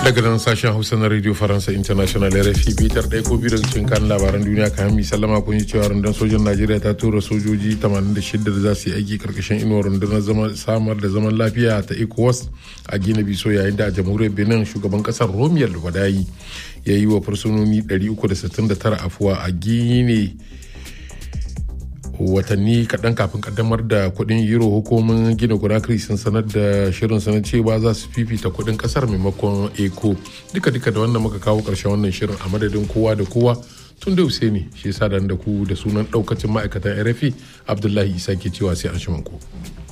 daga nan sashen hausa na radio faransa international rfi bitar ɗaya ko biyu daga cikin kan labaran duniya kayan mi sallama kun yi cewa rundunar sojan najeriya ta tura sojoji 86 da za su yi aiki karkashin inuwar rundunar samar da zaman lafiya ta ecowas a gina biso yayin da a jamhuriyar benin shugaban kasar romiyar wadayi ya yi wa fursunoni 369 afuwa a gine watanni kaɗan kafin kaddamar da kuɗin euro hukumin gina conakry sun sanar da shirin sanar cewa za su fifita kuɗin ƙasar maimakon eco duka duka da wannan muka kawo ƙarshen wannan shirin a madadin kowa da kowa tun da ne shi yasa da ku da sunan ɗaukacin ma'aikatan rfi abdullahi isa ke cewa sai an shi ku.